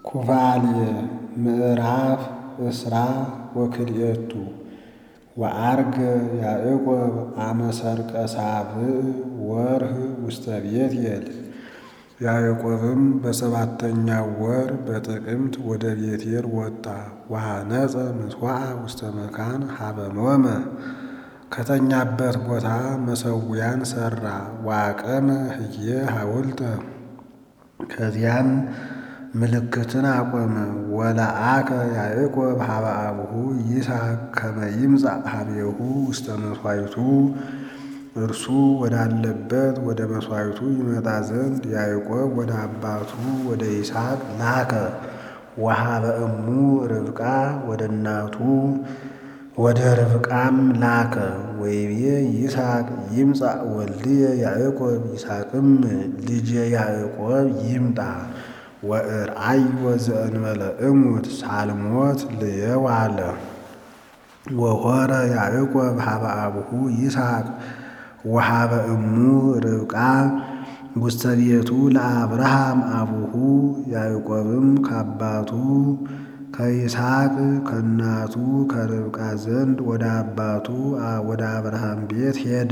ኩፋልየ ምዕራፍ እስራ ወክልኤቱ ወዐርገ ያዕቆብ አመ ሠርቀ ሳብዕ ወርኅ ውስተ ቤቴል። ያዕቆብም በሰባተኛው ወር በጥቅምት ወደ ቤቴል ወጣ። ወሐነጸ ምሥዋዕ ውስተ መካን ሀበ ኖመ ከተኛበት ቦታ መሠዊያን ሠራ። ወአቀመ ህዬ ሐውልተ ከዚያም ምልክትን አቆመ። ወለአከ ያዕቆብ ሀበ አቡሁ ይስሐቅ ከመ ይምጻእ ኀቤሁ ውስተ መሥዋዕቱ እርሱ ወዳለበት ወደ መሥዋዕቱ ይመጣ ዘንድ ያዕቆብ ወደ አባቱ ወደ ይስሐቅ ላከ። ወሀበ እሙ ርብቃ ወደ እናቱ ወደ ርብቃም ላከ። ወይቤ ይስሐቅ ይምጻእ ወልድየ ያዕቆብ ይስሐቅም ልጄ ያዕቆብ ይምጣ ወእርአዮ ዘእንበለ እሙት ሳልሞት ልየው አለ። ወሖረ ያዕቆብ ሀበ አቡሁ ይስሐቅ ወሀበ እሙ ርብቃ ውስተ ቤቱ ለአብርሃም አቡሁ ያዕቆብም ከአባቱ ከይስሐቅ ከእናቱ ከርብቃ ዘንድ ወደ አባቱ ወደ አብርሃም ቤት ሄደ።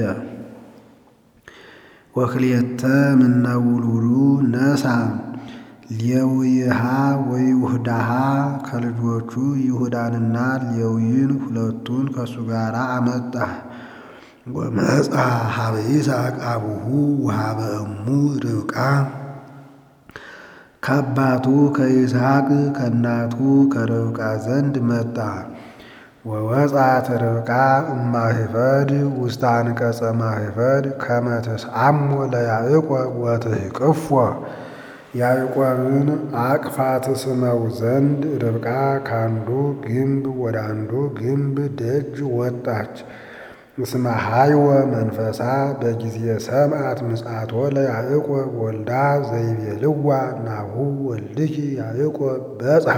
ወክልኤተ እምነ ውሉዱ ነሣ ሌዊሃ ወይሁዳሃ ከልጆቹ ይሁዳንና ሌዊን ሁለቱን ከእሱ ጋር አመጣ። ወመጻ ሀበ ይስሐቅ አቡሁ ወሀበ እሙ ርብቃ ከአባቱ ከይስሐቅ ከእናቱ ከርብቃ ዘንድ መጣ። ወወጻት ርብቃ እማሂፈድ ውስተ አንቀጸ ማሂፈድ ከመ ትስአሞ ለያዕቆብ ወትሕቅፎ ያዕቆብን አቅፋ ትስመው ዘንድ ርብቃ ከአንዱ ግንብ ወደ አንዱ ግንብ ደጅ ወጣች። እስመ ሀይወ መንፈሳ በጊዜ ሰምዓት ምጽአቶ ለያዕቆብ ወልዳ ዘይቤልዋ ናሁ ወልድኪ ያዕቆብ በጽሐ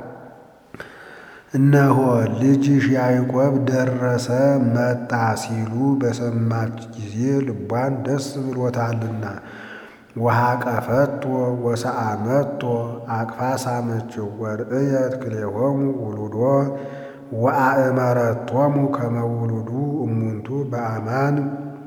እነሆ ልጅሽ ያዕቆብ ደረሰ መጣ ሲሉ በሰማች ጊዜ ልቧን ደስ ብሎታልና። ወሐቀፈቶ ወሰአመቶ አቅፋ ሳመችው። ወርእየት ክልኤሆሙ ውሉዶ ወአእመረቶሙ ከመ ውሉዱ እሙንቱ በአማን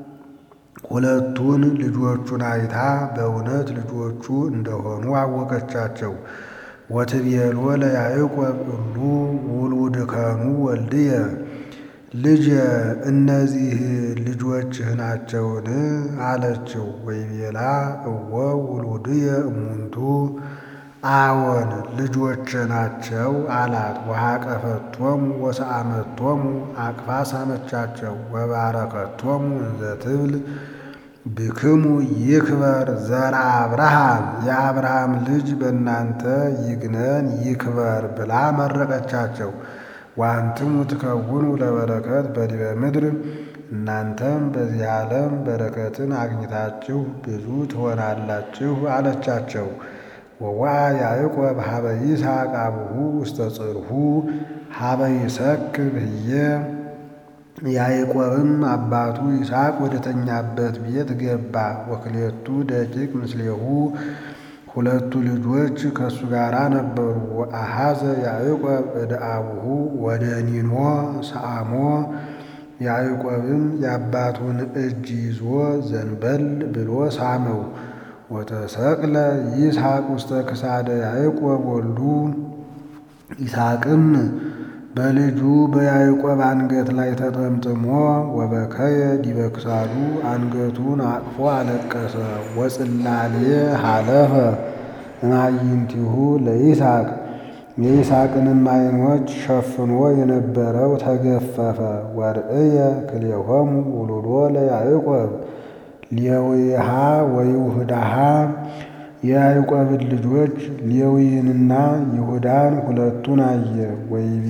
ሁለቱን ልጆቹን አይታ በእውነት ልጆቹ እንደሆኑ አወቀቻቸው። ወትቤሎ ለያዕቆብ እሉ ውሉድከኑ ወልድየ ልጄ እነዚህ ልጆችህ ናቸውን? አለችው። ወይቤላ እወ ውሉድየ እሙንቱ አዎን ልጆቼ ናቸው አላት። ወሐቀፈቶሙ ወሰአመቶሙ አቅፋ ሳመቻቸው። ወባረከቶሙ እንዘ ትብል ብክሙ ይክበር ዘርአ አብርሃም የአብርሃም ልጅ በእናንተ ይግነን ይክበር ብላ መረቀቻቸው። ወአንትሙ ትከውኑ ለበረከት በዲበ ምድር እናንተም በዚህ ዓለም በረከትን አግኝታችሁ ብዙ ትሆናላችሁ አለቻቸው። ወዋ ያዕቆብ ሀበ ይስሐቅ አቡሁ ውስተ ጽርሑ ሀበ ይሰክብ ህየ ያዕቆብም አባቱ ይስሐቅ ወደ ተኛበት ቤት ገባ። ወክልኤቱ ደቂቅ ምስሌሁ ሁለቱ ልጆች ከእሱ ጋር ነበሩ። ወአሐዘ ያዕቆብ እደ አቡሁ ወደ ኒኖ ሰአሞ ያዕቆብም የአባቱን እጅ ይዞ ዘንበል ብሎ ሳመው። ወተሰቅለ ይስሐቅ ውስተ ክሳደ ያዕቆብ ወልዱ ይስሐቅም በልጁ በያዕቆብ አንገት ላይ ተጠምጥሞ ወበከየ ዲበ ክሳዱ አንገቱን አቅፎ አለቀሰ። ወጽላሌ ሀለፈ እማይንቲሁ ለይስሐቅ የይስሐቅንም ዓይኖች ሸፍኖ የነበረው ተገፈፈ። ወርእየ ክልኤሆሙ ውሉዶ ለያዕቆብ ሌዊሃ ወይሁዳሃ የያዕቆብን ልጆች ሌዊንና ይሁዳን ሁለቱን አየ። ወይቤ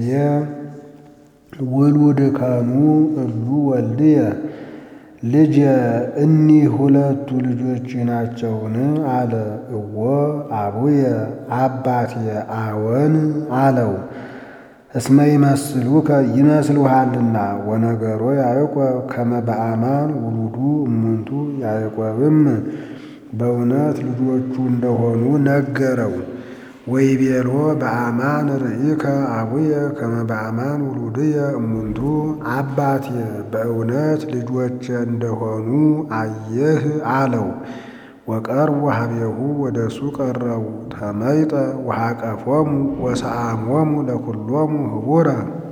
ውሉድከኑ እሉ ወልድየ ልጄ እኒህ ሁለቱ ልጆች ናቸውን? አለ። እወ አቡየ አባቴ አዎን አለው። እስመ ይመስሉከ ይመስሉሃልና ወነገሮ ያዕቆብ ከመ በአማን ውሉዱ እሙንቱ ያዕቆብም በእውነት ልጆቹ እንደሆኑ ነገረው። ወይቤሎ በአማን ርኢከ አቡየ ከመ በአማን ውሉድየ እሙንቱ አባቴ በእውነት ልጆቼ እንደሆኑ አየህ አለው። ወቀርቡ ሀቤሁ ወደ እሱ ቀረቡ ተመይጠ ወሃቀፎሙ ወሰአሞሙ ለኩሎሙ ህቡረ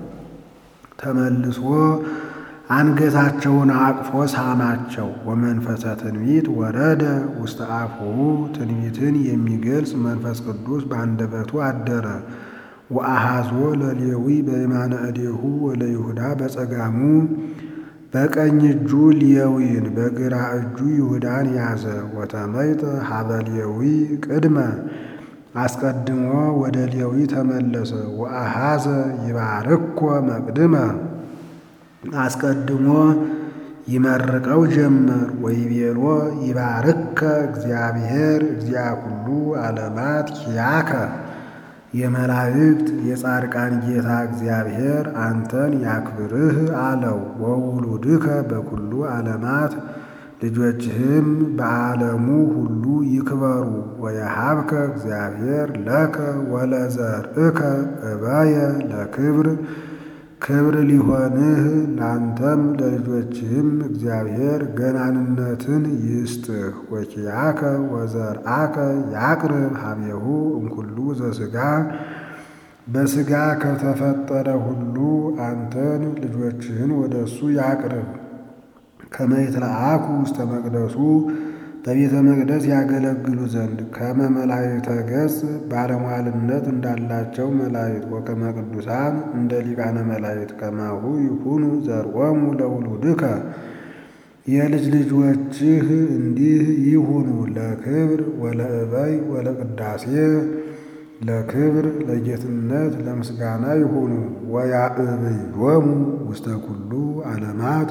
ተመልሶ አንገታቸውን አቅፎ ሳማቸው። ወመንፈሰ ትንቢት ወረደ ውስተ አፉሁ ትንቢትን የሚገልጽ መንፈስ ቅዱስ በአንደበቱ አደረ። ወአሃዞ ለሌዊ በየማነ እዴሁ ወለይሁዳ በጸጋሙ በቀኝ እጁ ሌዊን በግራ እጁ ይሁዳን ያዘ። ወተመይጠ ሀበ ሌዊ ቅድመ አስቀድሞ ወደ ሌዊ ተመለሰ። ወአሃዘ ይባርኮ መቅድመ አስቀድሞ ይመርቀው ጀመር። ወይቤሎ ይባርከ እግዚአብሔር እግዚአ ኩሉ ዓለማት ኪያከ የመላእክት የጻድቃን ጌታ እግዚአብሔር አንተን ያክብርህ አለው። ወውሉድከ በኩሉ ዓለማት ልጆችህም በዓለሙ ሁሉ ይክበሩ። ወየሃብከ እግዚአብሔር ለከ ወለዘርእከ እበየ ለክብር ክብር ሊሆንህ ላንተም ለልጆችህም እግዚአብሔር ገናንነትን ይስጥህ። ወኪያከ ወዘርአከ ያቅርብ ሀቤሁ እምኩሉ ዘሥጋ በሥጋ ከተፈጠረ ሁሉ አንተን ልጆችህን ወደ እሱ ያቅርብ። ከመ ይትለአኩ ውስተ መቅደሱ በቤተ መቅደስ ያገለግሉ ዘንድ ከመ መላእክተ ገጽ ባለሟልነት እንዳላቸው መላእክት ወከመ ቅዱሳን እንደ ሊቃነ መላእክት ከማሁ ይኩኑ ዘርኦሙ ለውሉድከ የልጅ ልጆችህ እንዲህ ይሁኑ ለክብር ወለእበይ ወለቅዳሴ ለክብር ለጌትነት ለምስጋና ይሁኑ። ወያእብዮሙ ውስተ ኩሉ ዓለማት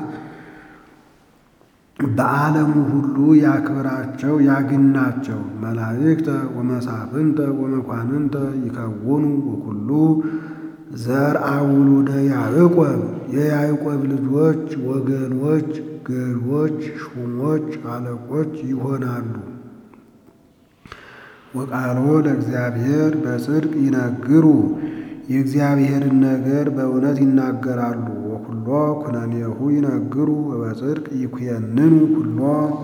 በዓለሙ ሁሉ ያክብራቸው ያግናቸው። መላእክተ ወመሳፍንተ ወመኳንንተ ይከውኑ ወኩሉ ዘርአ ውሉደ ያዕቆብ የያዕቆብ ልጆች ወገኖች፣ ገዦች፣ ሹሞች፣ አለቆች ይሆናሉ። ወቃሎ ለእግዚአብሔር በጽድቅ ይነግሩ የእግዚአብሔርን ነገር በእውነት ይናገራሉ። ወኩሎ ኩነኔሁ ይነግሩ በጽድቅ ይኩየንኑ ኩሎ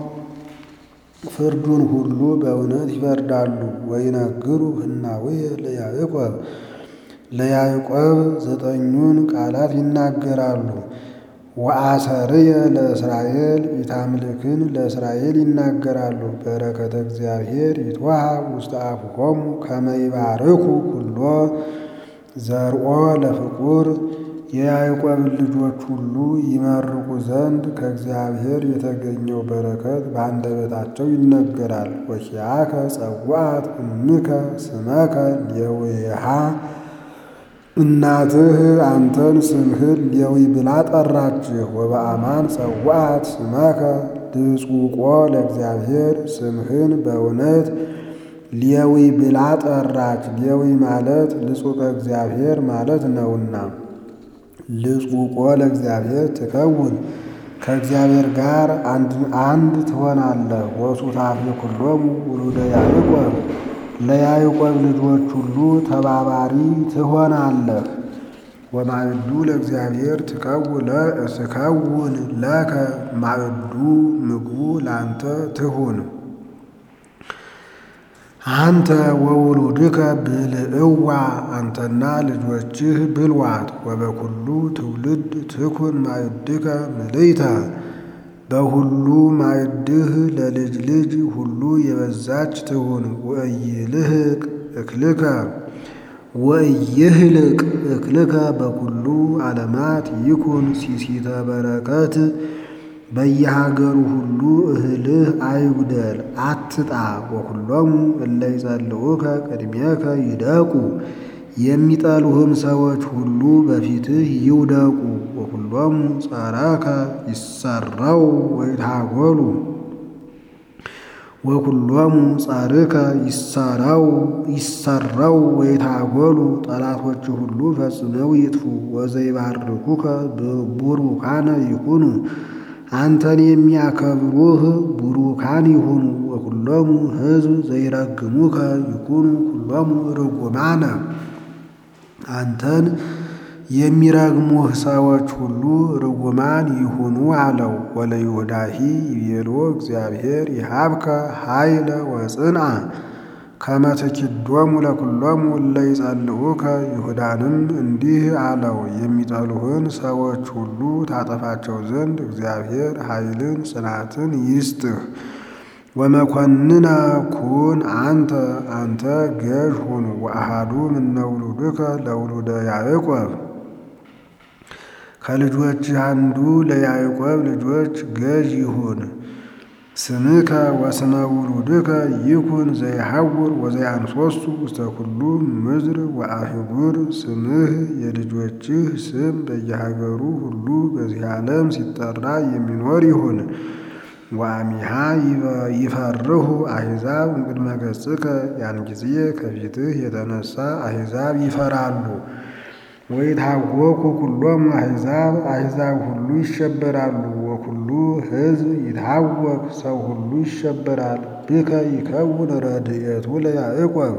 ፍርዱን ሁሉ በእውነት ይፈርዳሉ። ወይነግሩ ህናውየ ለያዕቆብ ለያዕቆብ ዘጠኙን ቃላት ይናገራሉ። ወአሰርየ ለእስራኤል ኢታምልክን ለእስራኤል ይናገራሉ። በረከተ እግዚአብሔር ይትወሃብ ውስተ አፉሆሙ ከመ ይባርኩ ኩሎ ዘርኦ ለፍቁር የያዕቆብን ልጆች ሁሉ ይመርቁ ዘንድ ከእግዚአብሔር የተገኘው በረከት በአንደበታቸው ይነገራል። ወኪያከ ጸዋዕት እምከ ስመከ ሌዊሃ እናትህ አንተን ስምህን ሌዊ ብላ ጠራችህ። ወበአማን ጸዋዕት ስመከ ድጹቆ ለእግዚአብሔር ስምህን በእውነት ሌዊ ብላ ጠራች። ሌዊ ማለት ልጹቀ እግዚአብሔር ማለት ነውና ልጹቆ ለእግዚአብሔር ትከውን ከእግዚአብሔር ጋር አንድ ትሆናለህ። ወሱታፌ ኩሎሙ ውሉደ ያዕቆብ ለያዕቆብ ልጆች ሁሉ ተባባሪ ትሆናለህ። ወማዕዱ ለእግዚአብሔር ትከውን ለከ ማዕዱ ምግቡ ላንተ ትሁን። አንተ ወውሉድከ ብልዕዋ አንተና ልጆችህ ብልዋት። ወበኩሉ ትውልድ ትኩን ማዕድከ ምልይተ በሁሉ ማዕድህ ለልጅ ልጅ ሁሉ የበዛች ትሁን። ወእይልህቅ እክልከ ወእይህልቅ እክልከ በኩሉ ዓለማት ይኩን ሲሲተ በረከት በየሀገሩ ሁሉ እህልህ አይጉደል አትጣ። ወኩሎሙ እለ ይጸልዑከ ቅድሜከ ይደቁ የሚጠሉህም ሰዎች ሁሉ በፊትህ ይውደቁ። ወኩሎሙ ጸረከ ይሰረው ወይታጎሉ ወኩሎሙ ጸርከ ይሰረው ይሰረው ወይታጎሉ ጠላቶች ሁሉ ፈጽመው ይጥፉ። ወዘይባርኩከ ቡሩካነ ይኩኑ አንተን የሚያከብሩህ ቡሩካን ይሁኑ። ወኩሎሙ ሕዝብ ዘይረግሙከ ይኩኑ ኩሎሙ ርጉማነ አንተን የሚረግሙህ ሰዎች ሁሉ ርጉማን ይሁኑ አለው። ወለይሁዳሂ ይቤሎ እግዚአብሔር ይሃብከ ኃይለ ወጽንዓ ከመ ትኪዶሙ ለኩሎሙ እለ ይጸልኡከ። ይሁዳንም እንዲህ አለው፣ የሚጠሉህን ሰዎች ሁሉ ታጠፋቸው ዘንድ እግዚአብሔር ኃይልን ጽናትን ይስጥህ። ወመኮንነ ኩን አንተ አንተ ገዥ ሁን። ወአሃዱ እምነ ውሉድከ ለውሉደ ያዕቆብ ከልጆችህ አንዱ ለያዕቆብ ልጆች ገዥ ይሁን። ስምከ ወስመ ውሉድከ ይኩን ዘይሐውር ወዘያንሶሱ ውስተ ኩሉ ምድር ወአህጉር። ስምህ የልጆችህ ስም በየሀገሩ ሁሉ በዚህ ዓለም ሲጠራ የሚኖር ይሁን። ወአሚሃ ይፈርሁ አሕዛብ እምቅድመ ገጽከ ያን ጊዜ ከፊትህ የተነሳ አሕዛብ ይፈራሉ። ወይታወኩ ኩሎሙ አሕዛብ አሕዛብ ሁሉ ይሸበራሉ። ወኩሉ ሕዝብ ይታወክ ሰው ሁሉ ይሸበራል። ብከ ይከውን ረድኤቱ ለያዕቆብ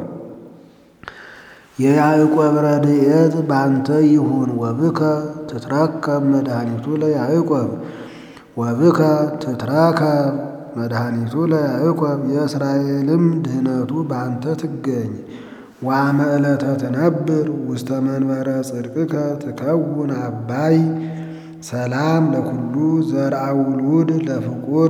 የያዕቆብ ረድኤት በአንተ ይሁን። ወብከ ትትረከብ መድኃኒቱ ለያዕቆብ ወብከ ትትረከብ መድኃኒቱ ለያዕቆብ የእስራኤልም ድህነቱ በአንተ ትገኝ። ወአመ ዕለተ ትነብር ውስተ መንበረ ጽድቅከ ትከውን አባይ ሰላም ለኩሉ ዘርአ ውሉድ ለፍቁር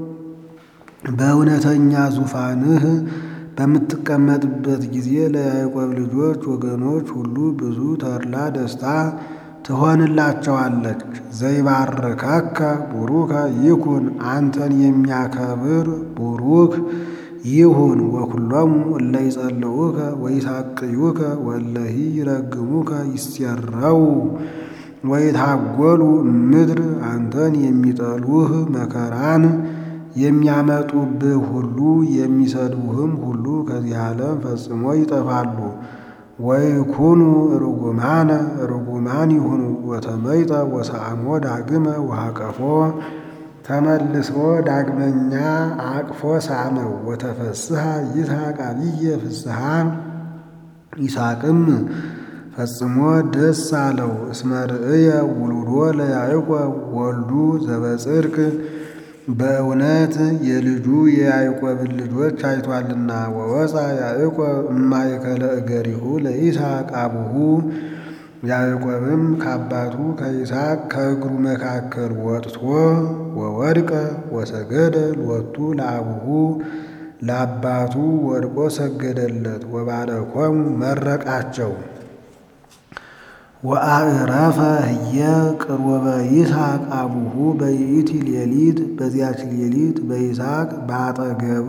በእውነተኛ ዙፋንህ በምትቀመጥበት ጊዜ ለያዕቆብ ልጆች ወገኖች ሁሉ ብዙ ተድላ ደስታ ትሆንላቸዋለች። ዘይባርከከ ቡሩከ ይኩን አንተን የሚያከብር ቡሩክ ይሁን። ወኩሎሙ እለ ይጸልኡከ ወይሳቅዩከ ወለሂ ይረግሙከ ይሴረው ወይታጎሉ ምድር አንተን የሚጠሉህ መከራን የሚያመጡብህ ሁሉ የሚሰድቡህም ሁሉ ከዚህ ዓለም ፈጽሞ ይጠፋሉ። ወይኩኑ ርጉማነ ርጉማን ይሁኑ። ወተመይጠ ወሰአሞ ዳግመ ወሃቀፎ ተመልሶ ዳግመኛ አቅፎ ሳመው። ወተፈስሐ ይስሐቅ አብየ ፍስሐ ይስሐቅም ፈጽሞ ደስ አለው። እስመ ርእየ ውሉዶ ለያዕቆብ ወልዱ ዘበጽድቅ በእውነት የልጁ የያዕቆብን ልጆች አይቷልና። ወወፃ ያዕቆብ እማእከለ እገሪሁ ለይስሐቅ አቡሁ ያዕቆብም ከአባቱ ከይስሐቅ ከእግሩ መካከል ወጥቶ ወወድቀ ወሰገደ ሎቱ ለአቡሁ ለአባቱ ወድቆ ሰገደለት። ወባረኮሙ መረቃቸው። ወአዕረፈ ህየ ቅርወበ ይስሐቅ አቡሁ በይእቲ ሌሊት በዚያች ሌሊት በይስሐቅ በአጠገቡ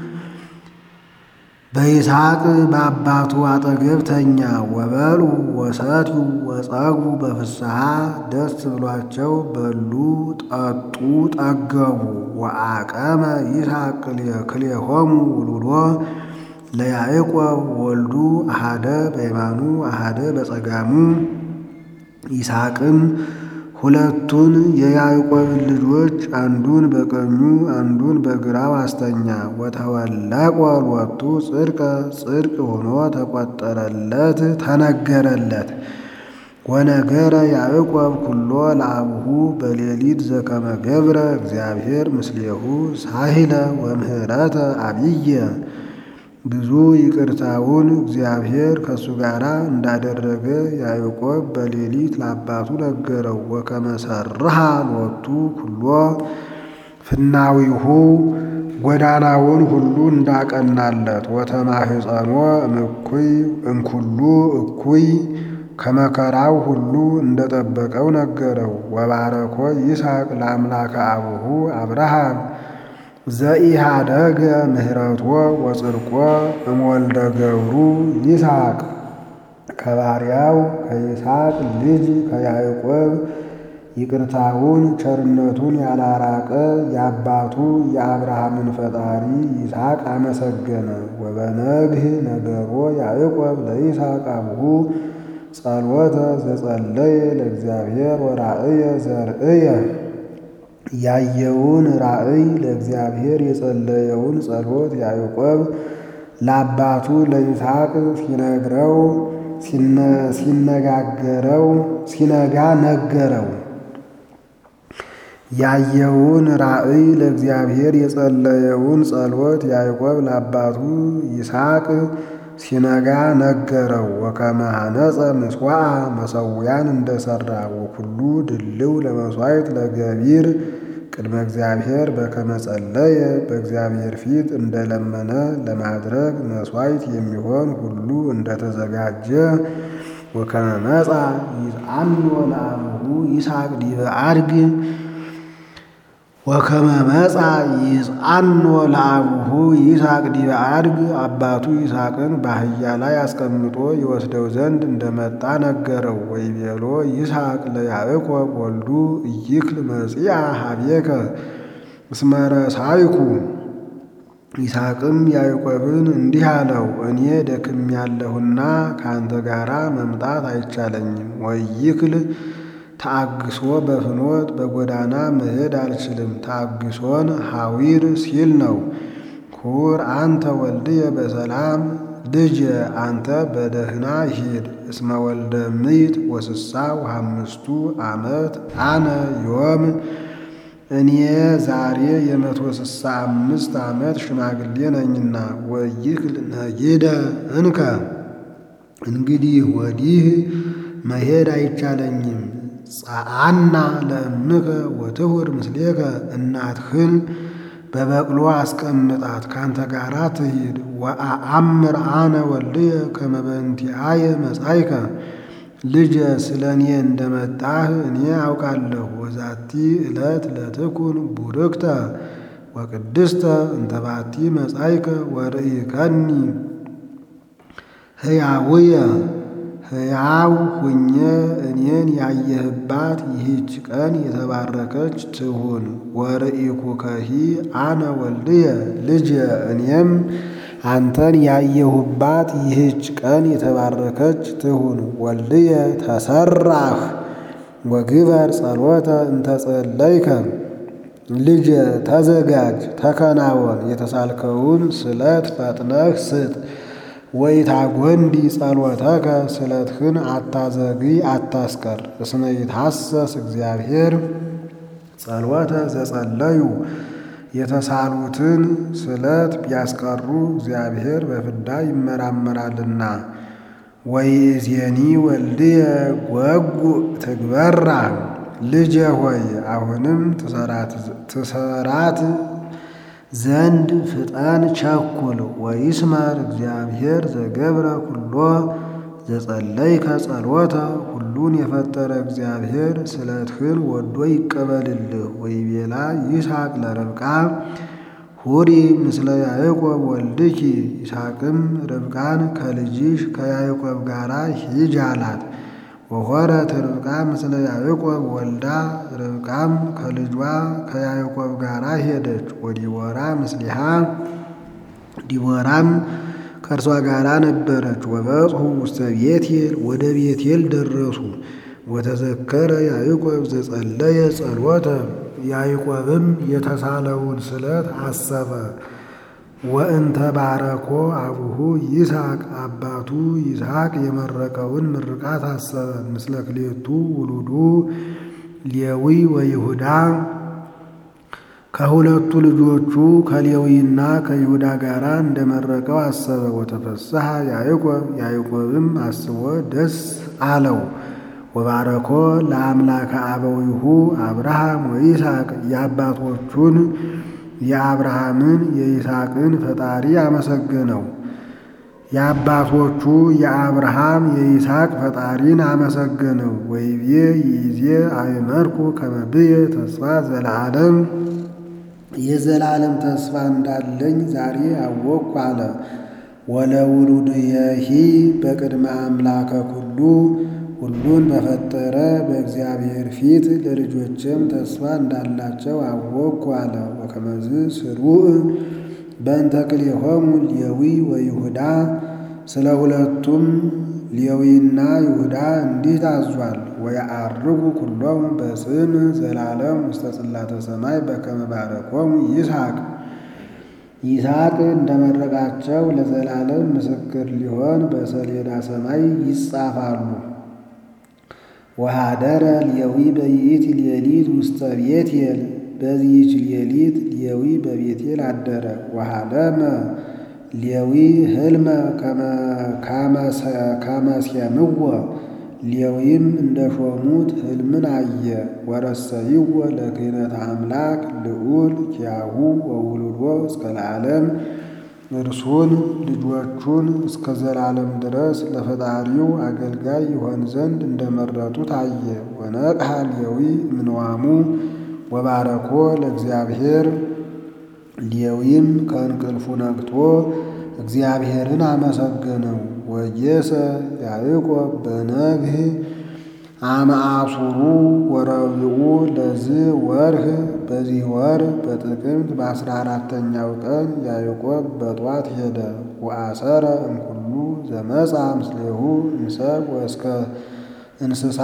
በይስሐቅ በአባቱ አጠገብ ተኛ። ወበሉ ወሰትዩ ወጸጉ በፍስሐ ደስ ብሏቸው በሉ ጠጡ ጠገቡ። ወአቀመ ይስሐቅ ክልኤሆሙ ውሉዶ ለያዕቆብ ወልዱ አሃደ በየማኑ አሃደ በጸጋሙ ይስሐቅም ሁለቱን የያዕቆብን ልጆች አንዱን በቀኙ አንዱን በግራው አስተኛ። ወተወለቆ ሎቱ ጽድቀ ጽድቅ ሆኖ ተቆጠረለት ተነገረለት። ወነገረ ያዕቆብ ኩሎ ለአቡሁ በሌሊት ዘከመ ገብረ እግዚአብሔር ምስሌሁ ሳሂለ ወምህረተ አብየ ብዙ ይቅርታውን እግዚአብሔር ከእሱ ጋር እንዳደረገ ያዕቆብ በሌሊት ለአባቱ ነገረው። ወከመ ሠርሃ ሎቱ ኩሎ ፍናዊሁ ጎዳናውን ሁሉ እንዳቀናለት። ወተማህፀኖ እምኩይ እምኩሉ እኩይ ከመከራው ሁሉ እንደጠበቀው ነገረው። ወባረኮ ይስሐቅ ለአምላከ አቡሁ አብርሃም ዘኢሃደገ ምህረቶ ወጽድቆ እምወልደ ገብሩ ይስሐቅ ከባሪያው ከይስሐቅ ልጅ ከያዕቆብ ይቅርታውን ቸርነቱን ያላራቀ የአባቱ የአብርሃምን ፈጣሪ ይስሐቅ አመሰገነ። ወበነግህ ነገሮ ያዕቆብ ለይስሐቅ አቡሁ ጸሎተ ዘጸለየ ለእግዚአብሔር ወራእየ ዘርእየ ያየውን ራእይ ለእግዚአብሔር የጸለየውን ጸሎት ያዕቆብ ለአባቱ ለይስሐቅ ሲነግረው ሲነጋገረው ሲነጋ ነገረው። ያየውን ራእይ ለእግዚአብሔር የጸለየውን ጸሎት ያዕቆብ ለአባቱ ይስሐቅ ሲነጋ ነገረው። ወከመ ሐነጸ ምስዋዕ መሰዊያን እንደሠራ ወኩሉ ድልው ለመሥዋዕት ለገቢር ቅድመ እግዚአብሔር በከመ ጸለየ በእግዚአብሔር ፊት እንደለመነ ለማድረግ መሥዋዕት የሚሆን ሁሉ እንደተዘጋጀ ወከመ መጻ ይዝአኖ ለአቡሁ ይስሐቅ ዲበ አድግ ወከመ መጻ ይዝአኖ ለአቡሁ ይስሐቅ ዲበ አድግ አባቱ ይስሐቅን በአህያ ላይ አስቀምጦ ይወስደው ዘንድ እንደመጣ ነገረው። ወይቤሎ ይስሐቅ ለያዕቆብ ወልዱ ኢይክል መጺአ ኀቤከ እስመ ረሳይኩ። ይስሐቅም ያዕቆብን እንዲህ አለው፣ እኔ ደክሜያለሁና ከአንተ ጋራ መምጣት አይቻለኝም። ወይክል ታግሶ በፍኖት በጎዳና መሄድ አልችልም። ታግሶን ሐዊር ሲል ነው። ኩር አንተ ወልድየ በሰላም ልጅ አንተ በደህና ሂድ። እስመ ወልደ ምይት ወስሳ ወሐምስቱ ዓመት አነ ዮም እኔ ዛሬ የመቶ ስሳ አምስት ዓመት ሽማግሌ ነኝና። ወይክል ነጊደ እንከ እንግዲህ ወዲህ መሄድ አይቻለኝም። ጸአና ለእምከ ወትሁር ምስሌከ እናትህን በበቅሎ አስቀምጣት ካንተ ጋራ ትሂድ። ወአአምር አነ ወልድየ ከመ በእንቲአየ መጻእከ ልጄ ስለ እኔ እንደመጣህ እኔ አውቃለሁ። ወዛቲ ዕለት ለትኩን ቡርክተ ወቅድስተ እንተባቲ መጻእከ ወርኢከኒ ሕያውየ ሕያው ሁኜ እኔን ያየህባት ይህች ቀን የተባረከች ትሁን። ወርኢኩከሂ አነ ወልድየ ልጄ እኔም አንተን ያየሁባት ይህች ቀን የተባረከች ትሁን። ወልድየ ተሰራህ ወግበር ጸሎተ እንተጸለይከ ልጄ ተዘጋጅ ተከናወን፣ የተሳልከውን ስለት ፈጥነህ ስጥ። ወይታጐንዲ ጸሎተከ ስለትህን አታዘግይ አታስቀር። እስመ ይትሐሰስ እግዚአብሔር ጸሎተ ዘጸለዩ የተሳሉትን ስለት ቢያስቀሩ እግዚአብሔር በፍዳ ይመራመራልና። ወይእዜኒ ወልድየ ጐጉ ትግበራ ልጄ ሆይ አሁንም ትሰራት ዘንድ ፍጠን ቸኩል። ወይስመር እግዚአብሔር ዘገብረ ኩሎ ዘጸለይከ ጸሎተ ሁሉን የፈጠረ እግዚአብሔር ስለትህን ወዶ ይቀበልልህ። ወይቤላ ይስሐቅ ለርብቃ ሁሪ ምስለ ያዕቆብ ወልድኪ። ይስሐቅም ርብቃን ከልጅሽ ከያዕቆብ ጋር ሂጅ አላት። ወሖረት ርብቃ ምስለ ያዕቆብ ወልዳ ርብቃም ከልጇ ከያዕቆብ ጋር ሄደች። ወዲቦራ ምስሊሃ ዲቦራም ከእርሷ ጋር ነበረች። ወበጽሑ ውስተ ቤቴል ወደ ቤቴል ደረሱ። ወተዘከረ ያዕቆብ ዘጸለየ ጸሎተ ያዕቆብም የተሳለውን ስለት አሰበ። ወእንተ ባረኮ አቡሁ ይስሐቅ አባቱ ይስሐቅ የመረቀውን ምርቃት አሰበ። ምስለ ክሌቱ ውሉዱ ሌዊ ወይሁዳ ከሁለቱ ልጆቹ ከሌዊና ከይሁዳ ጋር እንደመረቀው አሰበ። ወተፈስሐ ያዕቆብ ያዕቆብም አስቦ ደስ አለው። ወባረኮ ለአምላከ አበዊሁ አብርሃም ወይስሐቅ የአባቶቹን የአብርሃምን የይስሐቅን ፈጣሪ አመሰገነው። የአባቶቹ የአብርሃም የይስሐቅ ፈጣሪን አመሰገነው። ወይቤ ይዜ አእመርኩ ከመ ብየ ተስፋ ዘለዓለም የዘላለም ተስፋ እንዳለኝ ዛሬ አወቅኩ አለ። ወለውሉድየሂ በቅድመ አምላከ ኩሉ ሁሉን በፈጠረ በእግዚአብሔር ፊት ለልጆችም ተስፋ እንዳላቸው አወቅኩ አለ። ወከመዝ ስሩዕ በእንተ ክልኤሆሙ ሌዊ ወይሁዳ ስለ ሁለቱም ሌዊና ይሁዳ እንዲህ ታዟል። ወየዐርጉ ኩሎሙ በስም ዘላለም ውስተ ጽላተ ሰማይ በከመ ባረኮሙ ይስሐቅ ይስሐቅ እንደመረቃቸው ለዘላለም ምስክር ሊሆን በሰሌዳ ሰማይ ይጻፋሉ። ወኀደረ ሌዊ በይእቲ ሌሊት ውስተ ቤቴል በዚህች ሌሊት ሌዊ በቤቴል አደረ። ወሐለመ ሌዊ ሕልመ ከመሴምዎ ሌዊም እንደ ሾሙት ሕልምን አየ። ወረሰይዎ ለክህነተ አምላክ ልዑል ኪያሁ ወውሉዶ እስከ ለዓለም እርሱን ልጆቹን እስከ ዘላለም ድረስ ለፈጣሪው አገልጋይ ይሆን ዘንድ እንደመረጡ ታየ። ወነቅሐ ሌዊ እምንዋሙ ወባረኮ ለእግዚአብሔር ሌዊም ከእንቅልፉ ነቅቶ እግዚአብሔርን አመሰገነው። ወጌሰ ያዕቆብ በነግህ አመአሱሩ ወረብዑ ለዝ ወርህ በዚህ ወር በጥቅምት በአስራ አራተኛው ቀን ያዕቆብ በጧት ሄደ። ወአሰረ እምኩሉ ዘመጻ ምስሌሁ እንሰብ ወእስከ እንስሳ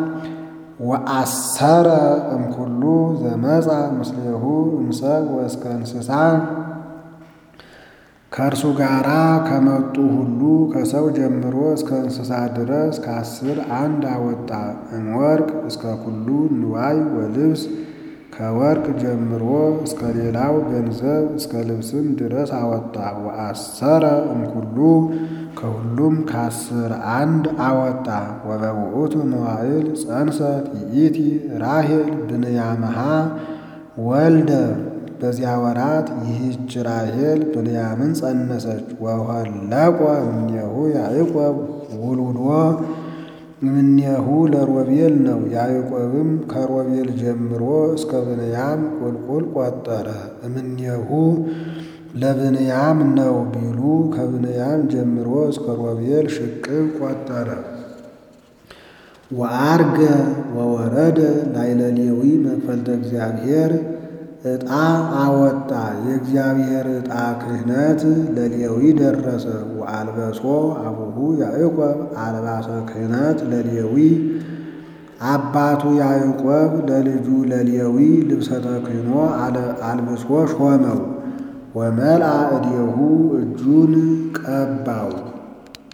ወአሰረ እምኩሉ ዘመጻ ምስሌሁ እንሰብ ወእስከ እንስሳ ከእርሱ ጋራ ከመጡ ሁሉ ከሰው ጀምሮ እስከ እንስሳ ድረስ ከአስር አንድ አወጣ። እምወርቅ እስከ ኩሉ ንዋይ ወልብስ ከወርቅ ጀምሮ እስከ ሌላው ገንዘብ እስከ ልብስም ድረስ አወጣ። ወአሰረ እምኩሉ ከሁሉም ከአስር አንድ አወጣ። ወበውእቱ መዋዕል ጸንሰት ይእቲ ራሔል ብንያምሃ ወልደ በዚያ ወራት ይህች ራሔል ብንያምን ጸነሰች። ወኋለቆ እምኔሁ ያዕቆብ ውሉዶ እምኔሁ ለሮቤል ነው። ያዕቆብም ከሮቤል ጀምሮ እስከ ብንያም ቁልቁል ቆጠረ። እምኔሁ ለብንያም ነው ቢሉ ከብንያም ጀምሮ እስከ ሮቤል ሽቅብ ቆጠረ። ወዐርገ ወወረደ ላዕለ ሌዊ መክፈልተ እግዚአብሔር ዕጣ አወጣ። የእግዚአብሔር ዕጣ ክህነት ለሌዊ ደረሰ። ወአልበሶ አቡሁ ያዕቆብ አልባሰ ክህነት ለሌዊ አባቱ ያዕቆብ ለልጁ ለሌዊ ልብሰ ተክህኖ አልብሶ ሾመው። ወመልአ እዴሁ እጁን ቀባው።